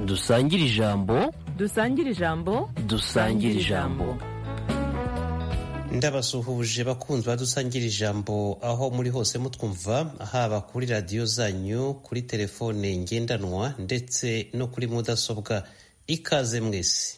dusangire ijambo dusangire ijambo dusangire ijambo ndabasuhuje bakunzi badusangira ijambo aho muri hose mutwumva haba kuri radiyo zanyu kuri telefone ngendanwa ndetse no kuri mudasobwa ikaze mwese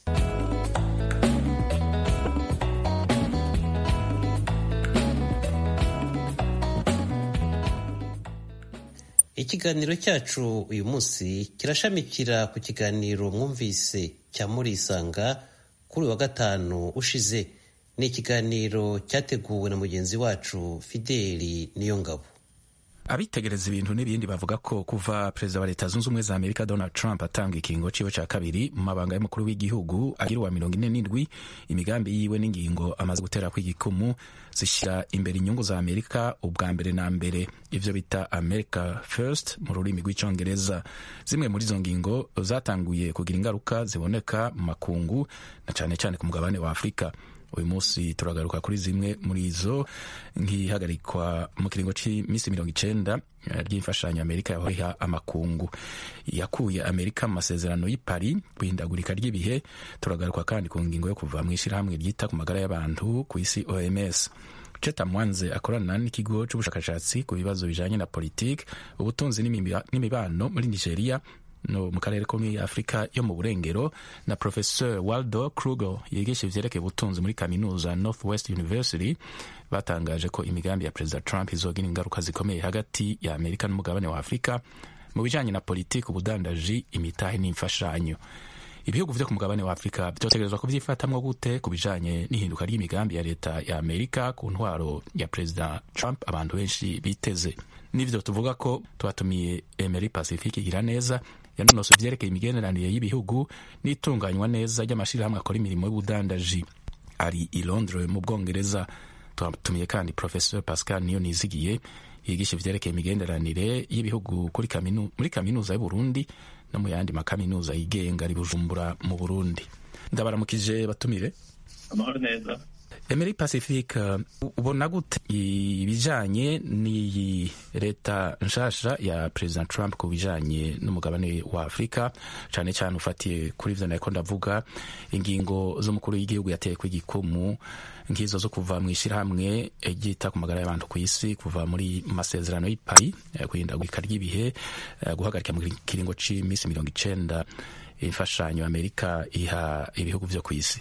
ikiganiro cyacu uyu munsi kirashamikira ku kiganiro mwumvise cya murisanga kuri wa gatanu ushize ni ikiganiro cyateguwe na mugenzi wacu fideli niyongabo abitegereza ibintu n'ibindi bavuga ko kuva perezida wa leta zunze ubumwe za amerika donald trump atanga ikingo ciwe ca kabiri mu mabanga y'umukuru w'igihugu agira uwa mirongo ine n'indwi imigambi yiwe n'ingingo amaze gutera kw'igikumu zishyira imbere inyungu za amerika ubwa mbere na mbere ivyo bita america first mu rurimi rw'icongereza zimwe muri izo ngingo zatanguye kugira ingaruka ziboneka mu makungu na cane cane ku mugabane wa afurika uyu munsi turagaruka kuri zimwe muri izo nk'ihagarikwa mu kiringo cy'iminsi mirongo icenda ry'imfashanyo amerika yahoriha amakungu yakuye amerika mu masezerano y'i Paris guhindagurika ry'ibihe turagaruka kandi ku ngingo yo kuva mu ishyirahamwe ryita ku magara y'abantu ku isi oms Cheta Mwanze akorana n'ikigo c'ubushakashatsi ku bibazo bijanye na politiki ubutunzi n'imibano muri nigeria no mu karere ko muri afurika yo mu burengero na professeur waldo krugel yigisha ivyerekeye ubutunzi muri kaminuza northwest university batangaje ko imigambi ya perezida trump izogira ingaruka zikomeye hagati ya amerika n'umugabane wa afurika mu bijanye na politiki ubudandaji imitahe n'imfashanyo ibihugu vyo ku mugabane wa afurika vyotegerezwa kuvyifatamwo gute ku bijanye n'ihinduka ry'imigambi ya leta ya amerika ku ntwaro ya perezida trump abantu benshi biteze n'ivyo tuvuga ko twatumiye emery pacifique igira neza yanonosoye ivyerekeye imigenderanire y'ibihugu n'itunganywa neza ry'amashirahamwe akora imirimo y'ubudandaji ari i londres mu bwongereza twatumiye kandi professeur pascal niyo nizigiye yigisha ivyerekeye imigenderanire y'ibihugu kaminu, muri kaminuza y'uburundi no mu yandi makaminuza yigenga ari bujumbura mu burundi ndabaramukije batumire amahoro neza emery pacifique ubona gute ibijanye n'iyi leta nshasha ya president trump ku bijanye n'umugabane wa afurika cane cane ufatiye kuri ivyo nariko ndavuga ingingo z'umukuru w'igihugu yateye kw'igikumu nk'izo zo kuva mu ishyirahamwe ryita ku magara y'abantu ku isi kuva muri masezerano y'i Paris guhindagurika ry'ibihe guhagarika mu kiringo c'iminsi mirongo icenda imfashanyo amerika iha ibihugu vyo ku isi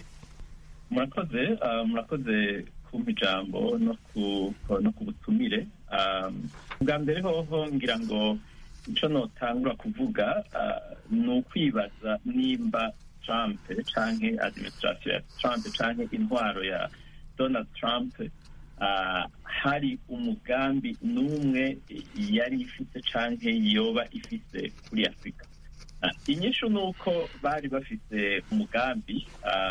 murakoze murakoze kumpa ijambo no ku butumire bwa mbere hoho ngira ngo icyo notangura kuvuga ni ukwibaza nimba trump canke administration ya trump canke intwaro ya donald trump hari umugambi n'umwe yari ifite canke yoba ifise kuri afurika inyishu ni uko bari bafite umugambi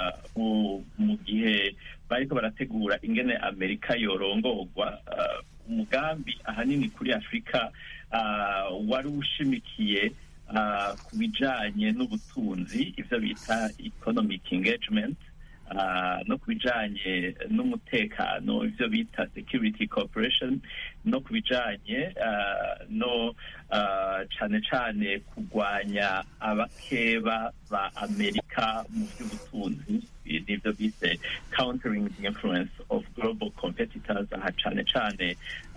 mu gihe bariko barategura ingene amerika yorongorwa umugambi ahanini kuri afurika wari ushimikiye ku bijanye n'ubutunzi ivyo bita economic engagement no ku bijanye n'umutekano ivyo bita security cooperation no ku bijanye no cane cane kurwanya abakeba ba amerika mu vy'ubutunzi nivyo bise countering the influence of global competitors aha cane cane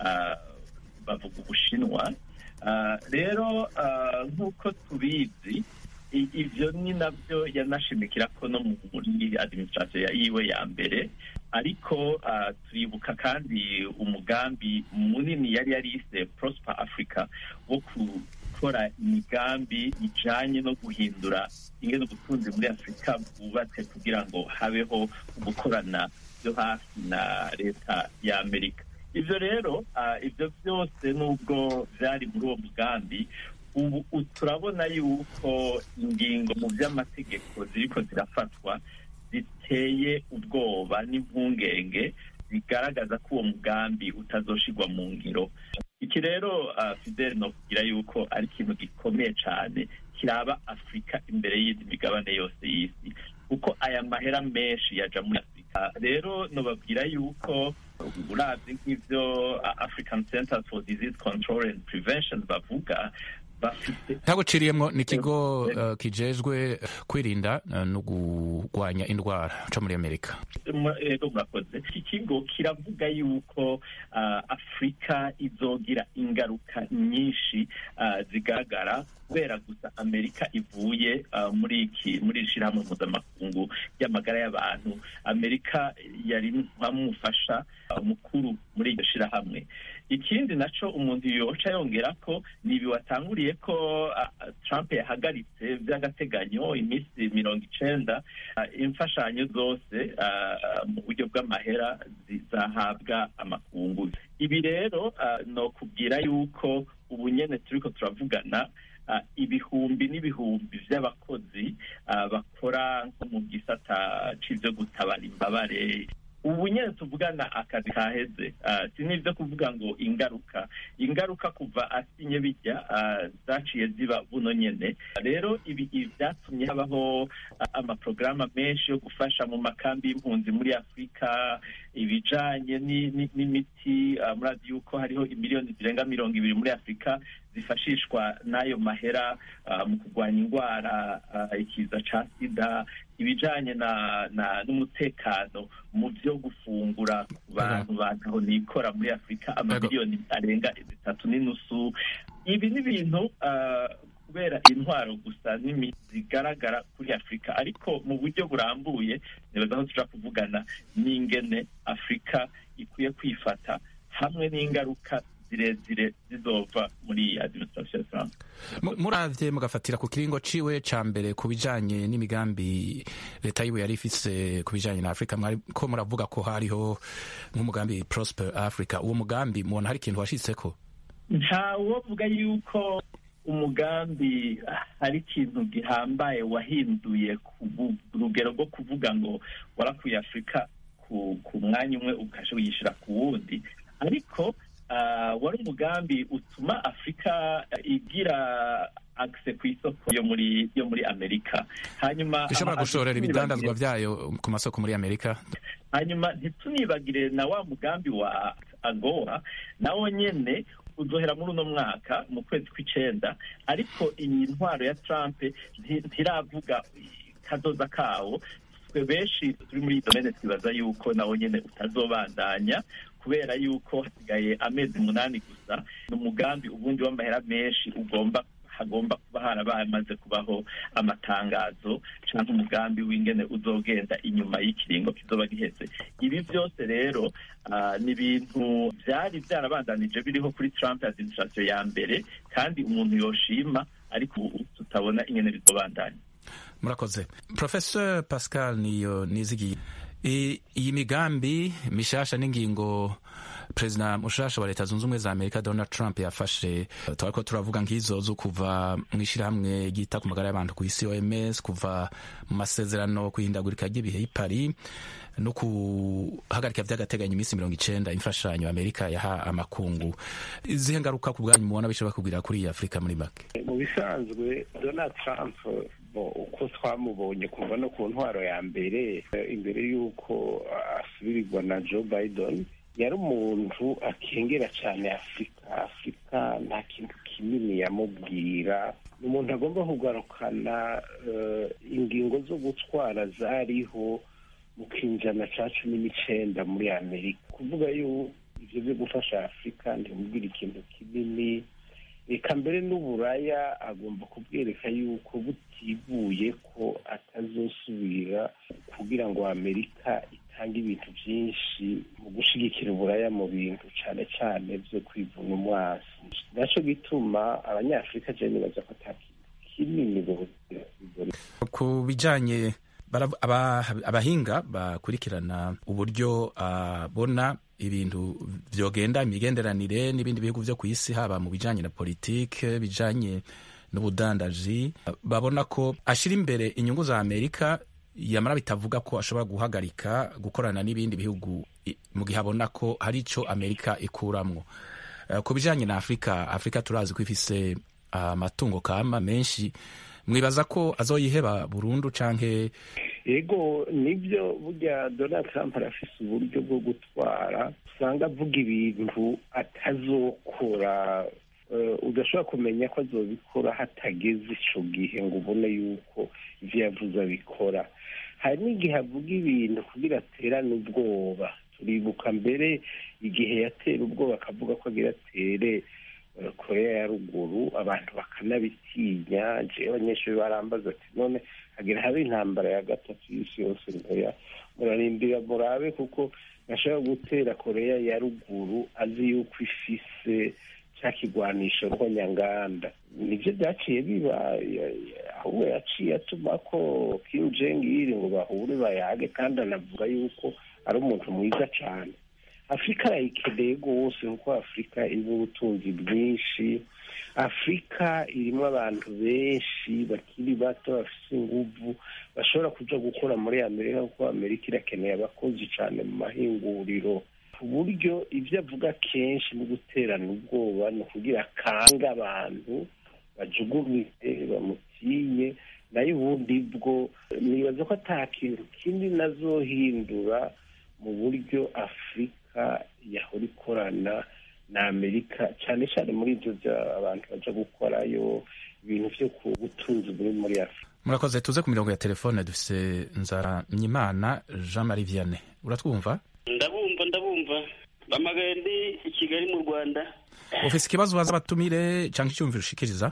bavuga ubushinwa rero nk'uko tubizi ivyo ni navyo yanashimikira ko no muri administration yiwe ya mbere ariko turibuka kandi umugambi munini yari yarise prosper africa wo gukora imigambi ijanye no guhindura ingene ubutunzi muri afurika bwubatse kugira ngo habeho gukorana byo hafi na leta ya amerika ivyo rero ivyo vyose nubwo vyari muri uwo mugambi ubu turabona yuko ingingo mu by'amategeko ziriko zirafatwa ziteye ubwoba n'impungenge zigaragaza ko uwo mugambi utazoshirwa mu ngiro iki rero fidel no kugira yuko ari ikintu gikomeye cyane kiraba afurika imbere y'indi migabane yose y'isi kuko aya mahera menshi yaja muri afurika rero nobabwira yuko uravye nk'ivyo african center for disease control and prevention bavuga bafite ntabwo uciriyemo ni ikigo uh, kijejwe kwirinda uh, no kurwanya indwara co muri amerika ego murakoze iki kigo kiravuga yuko uh, afurika izogira ingaruka nyinshi uh, zigaragara kubera gusa amerika ivuye uh, muri iki muri iri shyirahamwe mpuzamakungu ry'amagara y'abantu amerika yari nk'amufasha uh, mukuru muri iryo shyirahamwe ikindi naco umuntu yoca yongera ko ni ibi watanguriye ko uh, trump yahagaritse by'agateganyo iminsi mirongo icenda uh, imfashanyo zose uh, mu buryo bw'amahera zizahabwa amakungu ibi rero uh, no kubwira yuko ubu nyene turiko turavugana uh, ibihumbi n'ibihumbi vy'abakozi uh, bakora nko mu gisata c'ivyo gutabara imbabare ubu nyine tuvugana akazi kaheze si n'ibyo kuvuga ngo ingaruka ingaruka kuva asinye bijya zaciye ziba buno nyine rero ibi byatumye habaho amaporogaramu menshi yo gufasha mu makambi y'impunzi muri afurika ibijanye n'imiti murazi yuko hariho imiliyoni zirenga mirongo ibiri muri afurika zifashishwa n'ayo mahera mu kurwanya indwara ikiza ca sida ibijanye na n'umutekano mu byo gufungura ku bantu bantaho nikora muri afurika amamiliyoni arenga zitatu n'inusu ibi ni ibintu kubera intwaro gusa zigaragara kuri afurika ariko mu buryo burambuye nibaza aho tuja kuvugana n'ingene afurika ikwiye kwifata hamwe n'ingaruka zirezire zizova muri iyi administration ya Trump muravye mugafatira ku kiringo ciwe ca mbere ku bijanye n'imigambi leta yiwe yari ifise ku bijanye na Afrika ko muravuga ko hariho nk'umugambi Prosper Africa uwo mugambi mubona hari ikintu washitseko ntawovuga yuko umugambi hari ikintu gihambaye wahinduye ku rugero rwo kuvuga ngo warakuye afurika ku mwanya umwe ukasha uyishyira ku wundi ariko wari umugambi utuma afurika igira akise ku isoko yo muri yo muri amerika hanyuma ishobora gushorera ibidandazwa byayo ku masoko muri amerika hanyuma ntitunibagire na wa mugambi wa agowa nawo nyene uzohera muri uno mwaka mu kwezi kw'icenda ariko iyi ntwaro ya trump ntiravuga kazoza kawo twe benshi turi muri iyi domene twibaza yuko nawo nyene utazobandanya kubera yuko hasigaye amezi umunani gusa ni umugambi ubundi w'amahera menshi ugomba hagomba kuba harabaye amaze kubaho amatangazo cyangwa umugambi w'ingene uzogenda inyuma y'ikiringo kizoba giheze ibi byose rero uh, ni ibintu byari byarabandanije biriho kuri Trump administration ya mbere kandi umuntu yoshima ariko ubu tutabona ingene bizobandanya murakoze professeur pascal niyo nizigiye iyi migambi mishasha n'ingingo perezida mushasha wa leta zunze ubumwe za amerika donald trump yafashe twariko turavuga nk'izo zo kuva mu ishyirahamwe ryita ku magara y'abantu ku isi oms kuva mu masezerano kuhindagurika ry'ibihe y'ipari no guhagarika by'agateganyo iminsi mirongo icenda imfashanyo amerika yaha amakungu izihe ngaruka ku bwanyu mubona bishobora kugwira kuri iyi afurika muri make mu bisanzwe donald trump uko twamubonye kuva no ku ntwaro ya mbere imbere y'uko asubirirwa na joe biden yari umuntu akengera cyane afurika afurika nta kintu kinini yamubwira ni umuntu agomba kugarukana ingingo zo gutwara zariho mu kinjana cya cumi n'icyenda muri amerika kuvuga yuko ibyo byo gufasha afurika ntimubwire ikintu kinini reka mbere n'uburaya agomba kubwereka yuko butibuye ko atazosubira kugira ngo amerika itange ibintu byinshi mu gushyigikira uburaya mu bintu cyane cyane byo kwivuna umwasi nacyo gituma abanyafurika cyane nibaza ko ata kintu kinini ku bijyanye abahinga bakurikirana uburyo abona ibintu byogenda imigenderanire n'ibindi bihugu byo ku isi haba mu bijyanye na politike bijyanye n'ubudandaji babona ko ashyira imbere inyungu za amerika yamara bitavuga ko ashobora guhagarika gukorana n'ibindi bihugu mu gihe abona ko hari icyo amerika ikuramwo ku bijyanye na afurika afurika turazi ko ifise amatungo kama menshi mwibaza ko azoyiheba burundu canke yego nibyo burya donald trump arafise uburyo bwo gutwara usanga avuga ibintu atazokora udashobora kumenya ko azobikora hatageze ico gihe ngo ubone yuko ivyo yavuze abikora hari n'igihe avuga ibintu kugira aterane ubwoba turibuka mbere igihe yatera ubwoba akavuga ko agira atere korea ya ruguru abantu bakanabitinya jewe abanyeshuri barambaza ati none hagira habe intambara ya gatatu y'isi yose ntoya murarindira murabe kuko ashobora gutera korea ya ruguru azi yuko ifise cya kigwanisho nyanganda nibyo byaciye biba ahubwo yaciye atuma ko Kim Jong Il ngo bahure bayage kandi anavuga yuko ari umuntu mwiza cyane afurika arayikeneye rwose kuko afurika irimo ubutunzi bwinshi afurika irimo abantu benshi bakiri bato bafite inguvu bashobora kuja gukora muri amerika kuko amerika irakeneye abakozi cyane mu mahinguriro ku buryo ibyo avuga kenshi no guterana ubwoba ni ukugira akange abantu bajugumire bamutinye nayo ubundi bwo nibaza ko ata kintu kindi nazohindura mu buryo afurika yahora ikorana na amerika cyane cyane muri ibyo bya abantu baja gukorayo ibintu byo ku butunzi buri muri afurika murakoze tuze ku mirongo ya telefone dufise nzara myimana jean marie vianney uratwumva ndabumva ndabumva bamagaye ndi i kigali mu rwanda ufise ikibazo baza batumire cyangwa icyumviro ushikiriza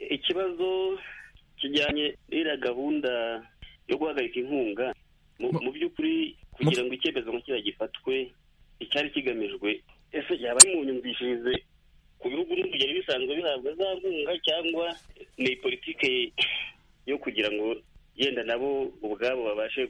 ikibazo kijyanye n'iriya gahunda yo guhagarika inkunga mu by'ukuri kugira ngo icyemezo nka kiriya gifatwe icyari kigamijwe ese yaba ari mu nyumvishirize ku bihugu n'urugero bisanzwe bihabwa za nkunga cyangwa ni politike yo kugira ngo yenda nabo ubwabo babashe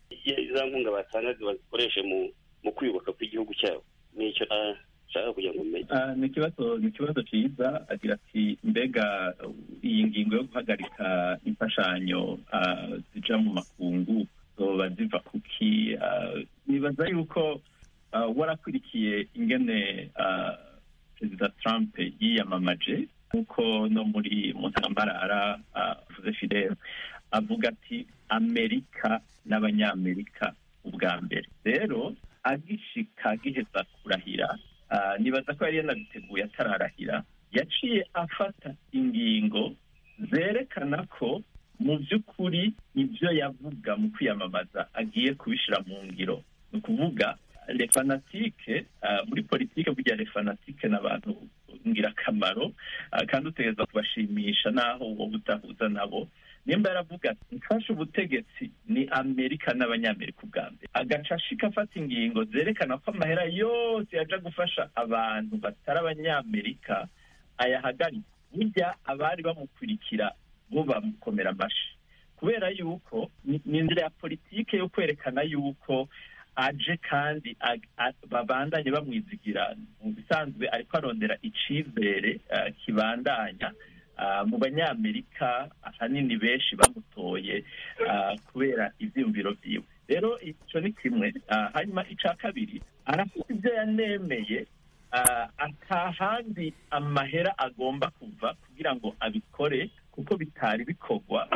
za nkunga batangaga bazikoreshe mu mu kwiyubaka kw'igihugu cyabo nicyo nshaka kugira ngo umenye ni ikibazo ni ikibazo cyiza agira ati mbega iyi ngingo yo guhagarika imfashanyo zija mu makungu zoba ziva kuki nibaza yuko warakurikiye ingene perezida trump yiyamamaje nk'uko no muri mu ntambarara avuze fidel avuga ati amerika n'abanyamerika ubwa mbere rero agishika agiheza kurahira nibaza ko yari yanabiteguye atararahira yaciye afata ingingo zerekana ko mu by'ukuri ibyo yavuga mu kwiyamamaza agiye kubishyira mu ngiro ni ukuvuga refanatike muri politike burya refanatike ni abantu ngirakamaro kandi utegereza kubashimisha n'aho wowe utahuza nabo nimba yaravuga ati mfashe ubutegetsi ni amerika n'abanyamerika ubwa mbere agaca ashika afata ingingo zerekana ko amahera yose yaja gufasha abantu batari abanyamerika ayahagarika burya abari bamukurikira bo bamukomera amashi kubera yuko ni inzira ya politike yo kwerekana yuko aje kandi babandanye bamwizigira mu bisanzwe ariko arondera icizere kibandanya mu banyamerika ahanini benshi bamutoye kubera ibyiyumviro byiwe rero icyo ni kimwe hanyuma icya kabiri arafite ibyo yanemeye atahandi amahera agomba kuva kugira ngo abikore kuko bitari bikorwa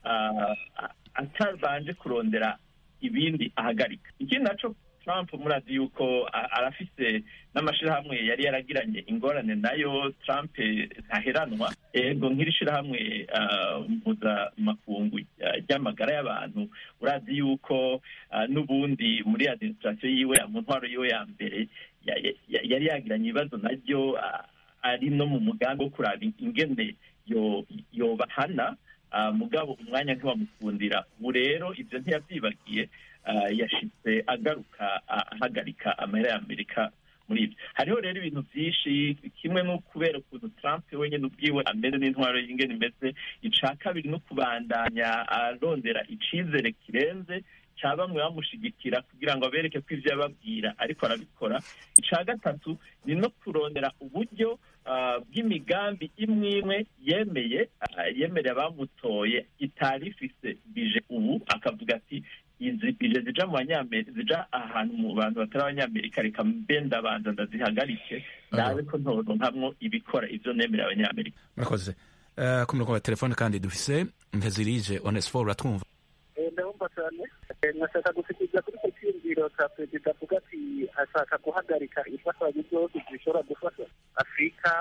atabanje kurondera ibindi ahagarika ikindi naco trump murazi yuko arafise n'amashirahamwe yari yaragiranye ingorane nayo trump ntaheranwa ego nk'iri shirahamwe mpuzamakungu ry'amagara y'abantu urazi yuko n'ubundi muri administration yiwe mu ntwaro yiwe ya mbere yari yagiranye ibibazo naryo ari no mu mugambi wo kuraba ingene yobahana mugabo umwanya ntiwamukundira ubu rero ibyo ntiyabyibagiye yashitse agaruka ahagarika amahera y'amerika muri ibyo hariho rero ibintu byinshi kimwe no kubera ukuntu trump wenyine ubwiwe ameze n'intwaro y'ingene imeze ica kabiri no kubandanya arondera icizere kirenze cya bamwe bamushigikira kugira ngo abereke ko ibyo yababwira ariko arabikora icya gatatu ni no kurondera uburyo bw'imigambi imwe imwe yemeye yemereye abamutoye itari ifise bije ubu akavuga ati izi bije zija mu banyamerika zija ahantu mu bantu batari abanyamerika reka mbe ndabanza ndazihagarike ndabe ko ntoronkamwo ibikora ivyo nemereye abanyamerika murakoze ku murongo wa telefone kandi dufise ntezirije onesfor uratwumva ndabumva cyane nashaka gushikiriza kuri icyo cyiyumviro cya perezida avuga ati ashaka guhagarika imfashanyo zose zishobora gufasha afurika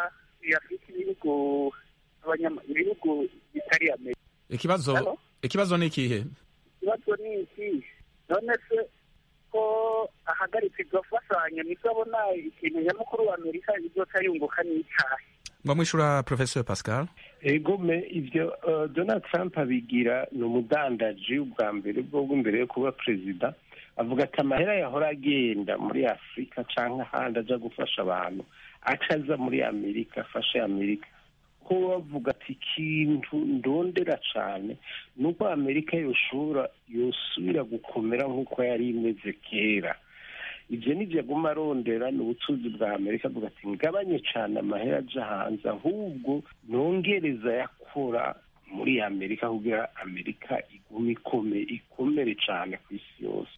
hafi afite ibihugu abanyama- ibihugu bitari amerika ikibazo Hello? ikibazo ni ikihe ikibazo ni iki none se ko ahagaritse iryo fashanyo nibwo abona ikintu nyamukuru wa amerika izoca yunguka n'icyaha ngo mwishura professeur pascal egome ibyo uh, donald trump abigira ni umudandaji ubwa mbere bwo imbere yo kuba perezida avuga ati amahera yahora agenda muri afurika cyangwa ahandi aja gufasha abantu acaza muri amerika afashe amerika ko bavuga ati ikintu ndondera cyane ni uko amerika yoshobora yosubira gukomera nk'uko yari imeze kera ibyo nibyo aguma arondera ni ubucuruzi bwa amerika avuga ati ngabanye cyane amahera aja hanze ahubwo nongereza yakora muri amerika kugira amerika igume ikome ikomere cyane ku isi yose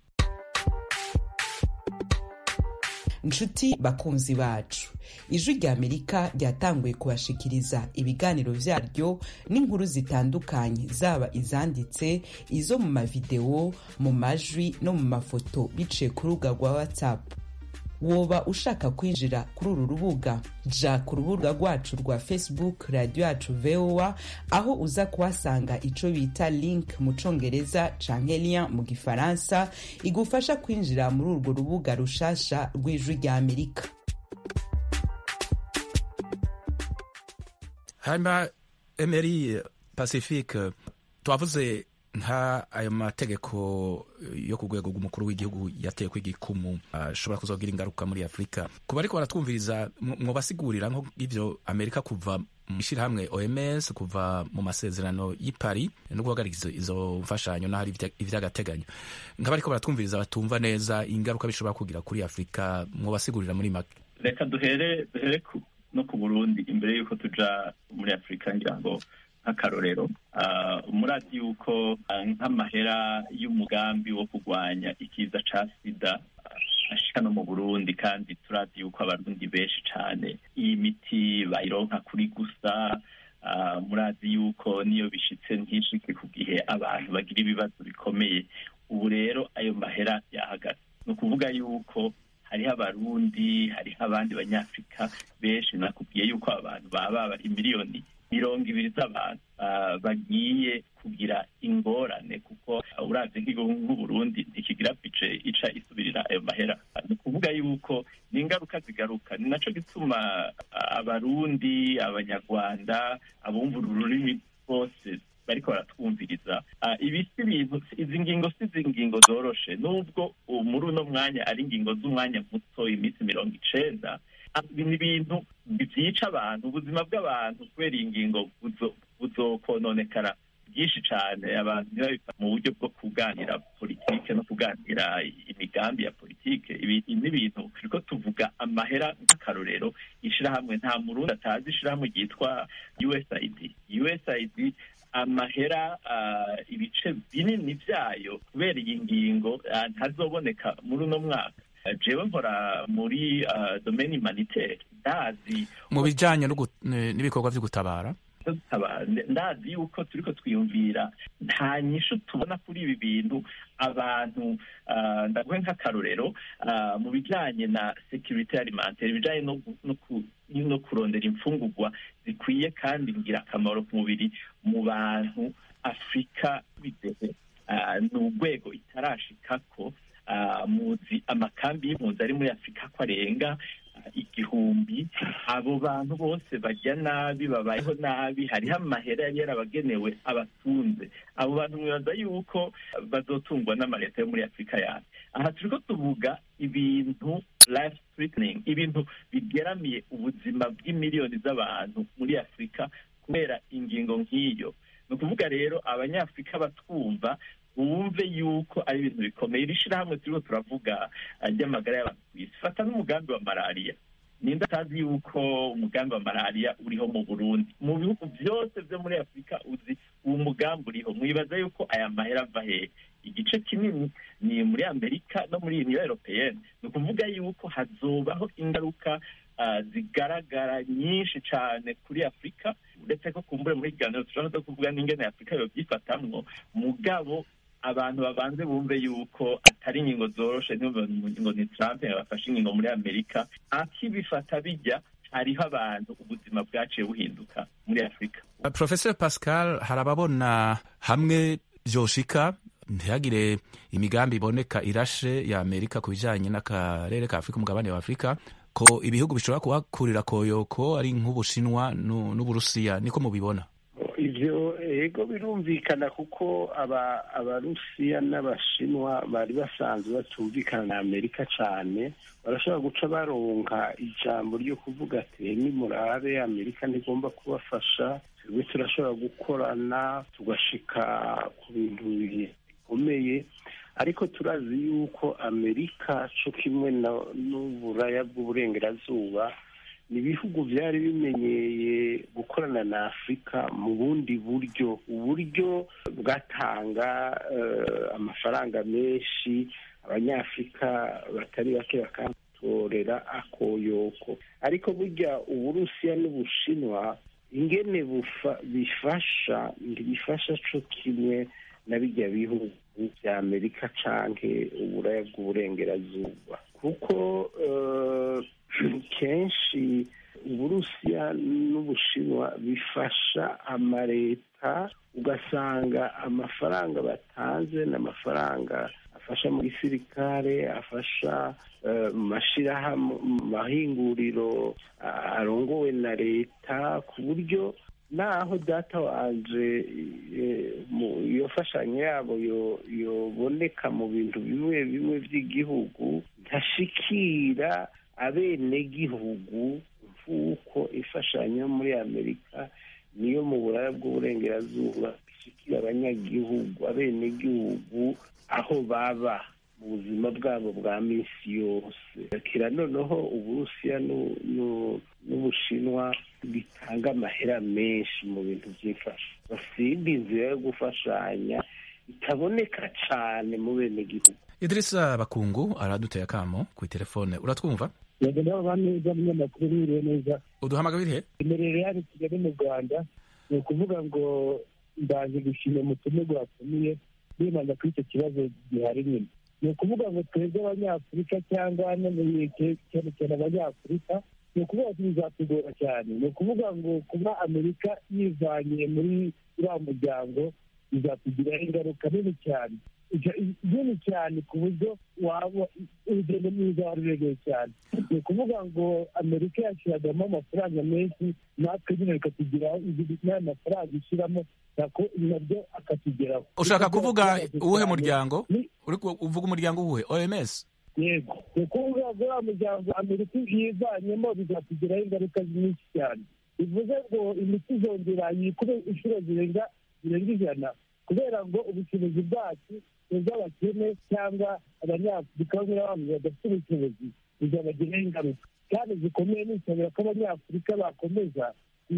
nshuti bakunzi bacu ijwi rya amerika ryatanguye kubashikiriza ibiganiro vyaryo n'inkuru zitandukanye zaba izanditse izo mu mavideo mu majwi no mu mafoto biciye ku rubuga rwa whatsapp woba ushaka kwinjira kuri uru rubuga ja ku rubuga rwacu rwa facebook radio yacu voa aho uza kuhasanga ico bita link mu congereza canke lien mu gifaransa igufasha kwinjira muri urwo rubuga rushasha rw'ijwi rya amerika hanyuma emery pacifique twavuze nka ayo mategeko yo ku rwego rw'umukuru w'igihugu yateye ko igikumu ashobora kuzogira ingaruka muri afurika ku bariko baratwumviriza mwobasigurira nko ibyo amerika kuva mu ishyirahamwe oms kuva mu masezerano y'i paris no guhagarika izo mfashanyo n'ahari ivy'agateganyo nk'abariko baratwumviriza batumva neza ingaruka bishobora kugira kuri afurika mwobasigurira muri make reka duhere duhere no ku burundi imbere y'uko tuja muri afurika ngira ngo nk'akarorero murazi yuko nk'amahera y'umugambi wo kurwanya ikiza ca sida ashika no mu burundi kandi turazi yuko abarundi benshi cane iyi miti bayironka kuri gusa murazi yuko niyo bishitse ntishike ku gihe abantu bagira ibibazo bikomeye ubu rero ayo mahera yahagaze ni ukuvuga yuko hariho abarundi hariho abandi banyafurika benshi nakubwiye yuko abantu baba bari miliyoni mirongo ibiri z'abantu bagiye kugira ingorane kuko uravye nk'igihugu nk'uburundi ntikigira bice ica isubirira ayo mahera ni ukuvuga yuko ni ingaruka zigaruka ni naco gituma abarundi abanyarwanda abumva ururimi bose bariko baratwumviriza ibi si ibintu izi ngingo si izi ngingo zoroshe nubwo muri uno mwanya ari ingingo z'umwanya muto iminsi mirongo icenda ni ibintu byica abantu ubuzima bw'abantu kubera iyi ngingo buzokononekara byinshi cyane abantu ntibabifata mu buryo bwo kuganira politike no kuganira imigambi ya politike ibi ni ibintu turiko tuvuga amahera nk'akarorero ishirahamwe nta murundi atazi ishirahamwe ryitwa usaid usaid amahera ibice binini byayo kubera iyi ngingo ntazoboneka muri uno mwaka jewe nkora muri domaine humanitaire ndazi mu bijanye n'ibikorwa vyo gutabara ndazi yuko turiko twiyumvira nta nyishu tubona kuri ibi bintu abantu ndaguhe nk'akarorero mu bijanye na security alimentaire ibijanye no kurondera imfungurwa zikwiye kandi ngirakamaro ku mubiri mu bantu afurika bidehe ni urwego itarashikako muzi amakambi y'impunzi ari muri afurika ko arenga igihumbi abo bantu bose bajya nabi babayeho nabi hariho amahera yari yarabagenewe abatunze abo bantu mwibaza yuko bazotungwa n'amaleta yo muri afurika yawe aha turiko tuvuga ibintu life threatening ibintu bigeramiye ubuzima bw'imiliyoni z'abantu muri afurika kubera ingingo nk'iyo ni ukuvuga rero abanyafurika batwumva wumve yuko ari ibintu bikomeye iri shirahamwe turiho turavuga ry'amagara y'abantu ku isi fata n'umugambi wa malariya ninde atazi yuko umugambi wa malariya uriho mu burundi mu bihugu byose byo muri afurika uzi uwo mugambi uriho mwibaza yuko aya mahera ava hehe igice kinini ni muri amerika no muri uniyo europeyenne ni ukuvuga yuko hazobaho ingaruka zigaragara nyinshi cyane kuri afurika uretse ko kumbure muri kiganiro tushobora no kuvuga n'ingene afurika yobyifatamwo mugabo abantu babanze bumve yuko atari ingingo zoroshe ngo ni Trump yabafashe ingingo muri Amerika akibifata bijya hariho abantu ubuzima bwaciye buhinduka muri afurika professor pascal hari ababona hamwe vyoshika ntihagire imigambi iboneka irashe ya amerika ku bijanye n'akarere ka afurika umugabane wa afurika ko ibihugu bishobora kuhakurira koyoko ari nk'ubushinwa n'uburusiya niko mubibona ivyo ego birumvikana kuko aba abarusiya n'abashinwa bari basanzwe batumvikana na amerika cane barashobora guca baronka ijambo ryo kuvuga ati nimurabe amerika ntigomba kubafasha twebwe turashobora gukorana tugashika ku bintu bikomeye ariko turazi yuko amerika co kimwe n'uburaya bw'uburengerazuba ni ibihugu byari bimenyeye gukorana na afurika mu bundi buryo uburyo bwatanga amafaranga menshi abanyafurika batari bake bakatorera akoyoko ariko burya uburusiya n'ubushinwa ingene bifasha ntibifasha co kimwe na bijya bihugu bya amerika canke uburaya bw'uburengerazuba kuko kenshi uburusiya n'ubushinwa bifasha amaleta ugasanga amafaranga batanze ni amafaranga afasha mu gisirikare afasha mu mashyirahamwe mu mahinguriro arongowe na leta ku buryo naho data wanje iyo mfashanyo yabo yoboneka mu bintu bimwe bimwe by'igihugu ntashikira abenegihugu nk'uko imfashanyo muri amerika niyo mu buraya bw'uburengerazuba ishikira abanyagihugu abenegihugu aho baba mu buzima bwabo bwa minsi yose kira noneho uburusiya n'ubushinwa bitanga amahera menshi mu bintu by'imfasha basindi inzira yo gufashanya itaboneka cyane mu benegihugu idirisa bakungu araduteye akamo ku telefone uratwumva yego ndabona neza umunyamakuru wiriwe neza uduhamagara irihe imerere hano kigali mu rwanda ni ukuvuga ngo ndaje gushima umutumirwa watumiye bibanza kuri icyo kibazo gihari nyine ni ukuvuga ngo twebwe abanyafurika cyangwa cyane cyane abanyafurika ni ukuvuga ngo bizatugora cyane ni ukuvuga ngo kuba amerika yivanye muri uriya muryango bizatugiraho ingaruka nini cyane nini cyane ku buryo waba urugendo mwiza wari rurerure cyane ni ukuvuga ngo amerika yashyiragamo amafaranga menshi natwe nyine bikatugiraho n'aya mafaranga ishyiramo nabyo akatugeraho ushaka kuvuga uwuhe muryango uvuga umuryango uwuhe oms yego ni ukuvuga ngo uriya muryango amerika yivanyemo bizatugiraho ingaruka nyinshi cyane bivuze ngo imiti izongera yikube inshuro zirenga zirenga ijana kubera ngo ubushobozi bwacu ni ubw'abakene cyangwa abanyafurika bamwe na bamwe badafite ubushobozi bizabagiraho ingaruka kandi zikomeye nisabira ko abanyafurika bakomeza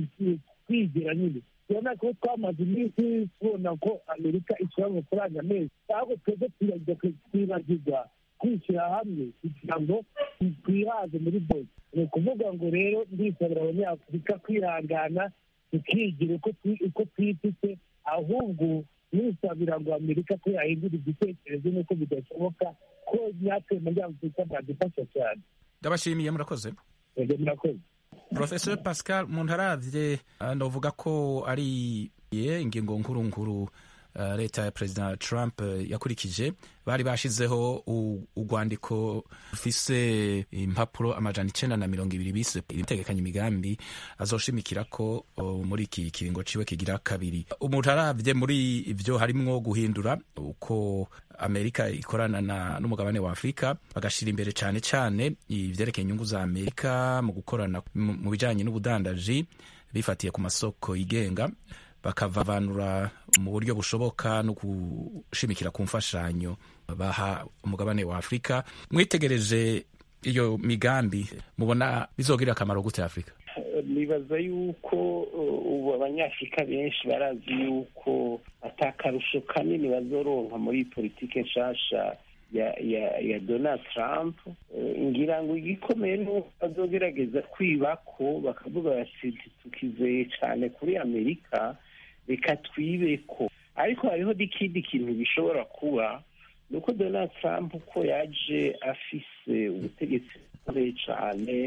kwigira nyine urabona ko twamaze iminsi tubona ko amerika ishyira amafaranga menshi ahubwo twebwe twibagirwa kwishyira hamwe kugira ngo twihaze muri bose ni ukuvuga ngo rero ndisabira abanyafurika kwihangana tukigira uko twifite ahubwo nisabira ngo amerika ko yahindura igitekerezo nuko bidashoboka ko natwe muri afurika byadufasha cyane ndabashimiye murakoze yego murakoze professor pascal umuntu aravye ndavuga ko ari ingingo nkuru nkuru leta ya perezida trump yakurikije bari bashizeho urwandiko rufise impapuro amajana icenda na mirongo ibiri bise itegekanya imigambi azoshimikira ko muri iki kiringo ciwe kigira kabiri umuntu aravye muri ivyo harimwo guhindura uko amerika ikorana n'umugabane wa afurika bagashira imbere cane cane ivyerekeye inyungu za amerika mu gukorana mu bijanye n'ubudandaji bifatiye ku masoko yigenga bakavavanura mu buryo bushoboka no gushimikira ku mfashanyo baha umugabane wa afurika mwitegereje iyo migambi mubona bizogirira akamaro gute afurika nibaza yuko ubu abanyafurika benshi barazi yuko atakarusho kanini bazoronka muri politike nshasha ya ya ya donald trump ngira ngo igikomeye ni uko bazogerageza kwibako bakavuga bati tukizeye cyane kuri amerika reka twibeko ariko hariho n'ikindi kintu bishobora kuba ni uko donald trump uko yaje afise ubutegetsi bukomeye cyane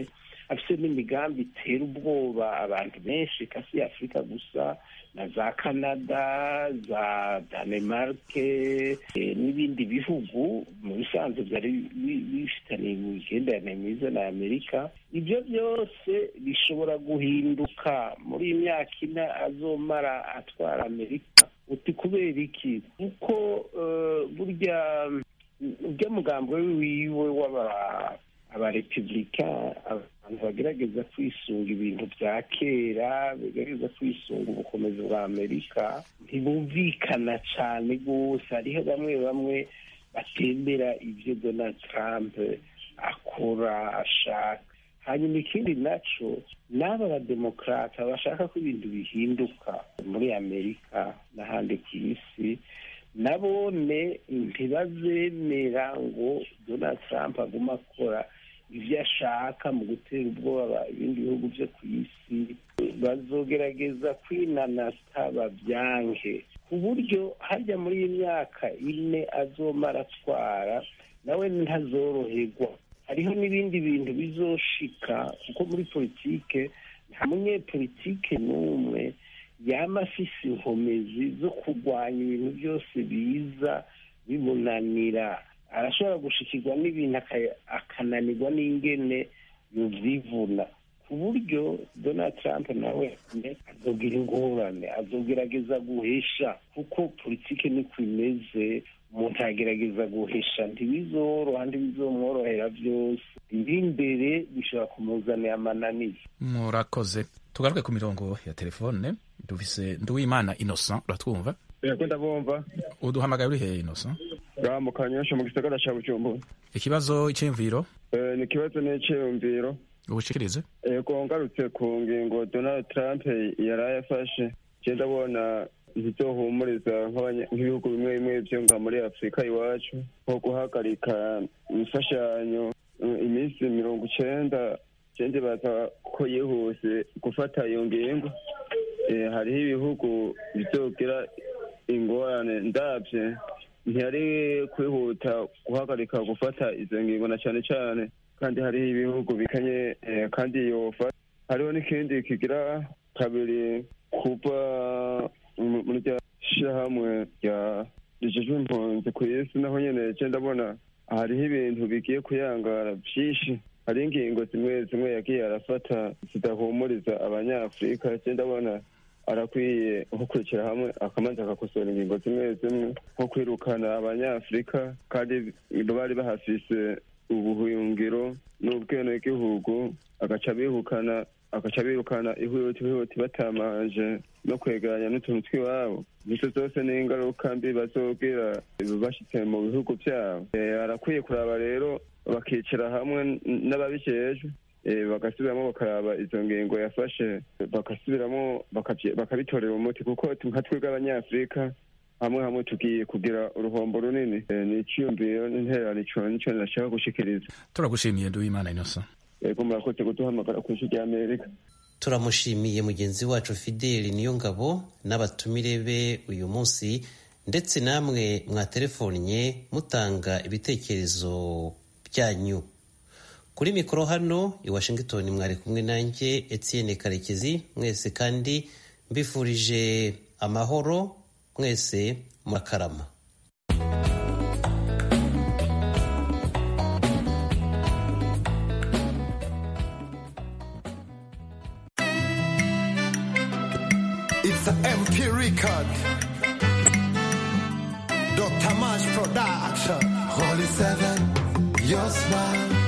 afite n'imigambi itera ubwoba abantu benshi kasi ya afurika gusa na za canada za danemarke n'ibindi bihugu mu bisanzwe byari bifitaniye imigenderanire myiza na amerika ibyo byose bishobora guhinduka muri iyi myaka ine azomara atwara amerika uti kubera iki kuko burya urya mugambo wiwe w'aba abarepubulika abantu bagerageza kwisunga ibintu bya kera bagerageza kwisunga ubukomezi bwa amerika ntibumvikana cyane rwose hariho bamwe bamwe batembera ibyo donald trump akora ashaka hanyuma ikindi nacyo n'aba bademokarata bashaka ko ibintu bihinduka muri amerika n'ahandi ku isi nabone ntibazemera ngo donald trump agume akora ibyo ashaka mu gutera ubwoba ibindi bihugu byo ku isi bazogerageza kwinanata babyange ku buryo hajya muri iyi myaka ine azomara atwara nawe ntazoroherwa hariho n'ibindi bintu bizoshika kuko muri politike nta munyepolitike n'umwe yaba afise inkomezi zo kurwanya ibintu byose biza bimunanira arashobora gushikirwa n'ibintu akananirwa n'ingene yuvyivuna ku buryo donald trump nawe azogira ingorane azogerageza guhesha kuko politike niko imeze umuntu agerageza guhesha ntibizoroha ntibizomworohera byose biri imbere bishobora kumuzanira amananiza murakoze tugaruke ku mirongo ya telefone dufise nduwimana innocent uratwumva yego ndabumva uduhamagaye uri hehe innocent mu kanyosha mu gisagara ca bujumbura ikibazo iciyumviro ni ikibazo n'iciyumviro ubushikirize yego ngarutse ku ngingo donald trump yaraye afashe je ndabona ntizohumuriza nk'ibihugu bimwe bimwe vyo nga muri afurika iwacu nko guhagarika imfashanyo iminsi mirongo icenda cende baza ko yihuse gufata iyo ngingo hariho ibihugu bizogira ingorane ndavye ntiyari kwihuta guhagarika gufata izo ngingo na cane cane kandi hariho ibihugu bikanye kandi yofa hariho n'ikindi kigira kabiri kuva muri rya shirahamwe rya rijejwe impunzi ku isi naho nyene je ndabona hariho ibintu bigiye kuyangara vyinshi hari ingingo zimwe zimwe yagiye arafata zidahumuriza abanyafurika je ndabona arakwiye nko kwicara hamwe akamanza agakosora ingingo zimwe zimwe nko kwirukana abanyafurika kandi bari bahafise ubuhungiro n'ubwenegihugu agaca bihukana agaca birukana ihuti ihuti batamanje no kwegeranya n'utuntu tw'iwabo nizo zose ni ingaruka mbi bazogira bashitse mu bihugu vyabo arakwiye kuraba rero bakicara hamwe n'ababijejwe bagasubiramo bakaraba izo ngingo yafashe bagasubiramo bakabitorera umuti kuko nka twebwe abanyafurika hamwe hamwe tugiye kugira uruhombo runini ni iciyumviro n'intererano ico nico nashaka gushikiriza turagushimiye nduwimana innocent yego murakoze kuduhamagara ku isi rya amerika turamushimiye mugenzi wacu fideli niyo ngabo n'abatumire be uyu munsi ndetse namwe mwatelefonnye mutanga ibitekerezo byanyu kuri mikoro hano i washington mwari kumwe nanjye etienne karekezi mwese kandi mbifurije amahoro mwese murakarama It's an MP record. Dr. Mash Production. Holy Seven, your smile.